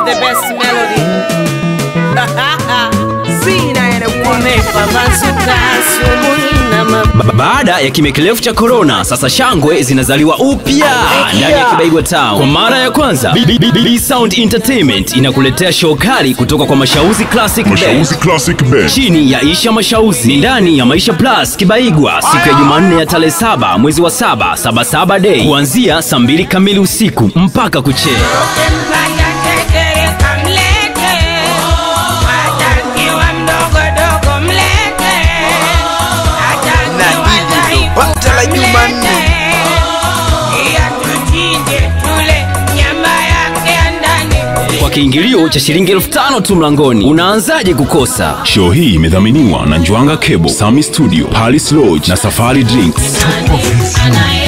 the best melody. Sina anyone. Umepambazuka asubuhi na mapema. Ba- Baada ya kimya kirefu cha korona, sasa shangwe zinazaliwa upya ndani ya Kibaigwa Town. Kwa mara ya kwanza, B- B- B- B Sound Entertainment inakuletea show kali kutoka kwa Mashauzi Classic Band Mashauzi Classic Band. chini ya Isha Mashauzi ni ndani ya Maisha Plus Kibaigwa siku ya Jumanne ya tarehe saba mwezi wa saba saba saba day kuanzia saa mbili kamili usiku mpaka kuchea. Mpaka tekere kamlete, atakiwa mdogo dogo mlete, atakiwa Na hili ndo dhaifu bata la Jumanne. kamlete. Iya tuchinje tule nyama yake ya ndani. Kwa kiingilio cha shilingi elfu tano tu mlangoni, unaanzaje kukosa? Show hii imedhaminiwa na Njwanga Cable, Sami Studio, Palace Lodge na Safari Drinks. Anaye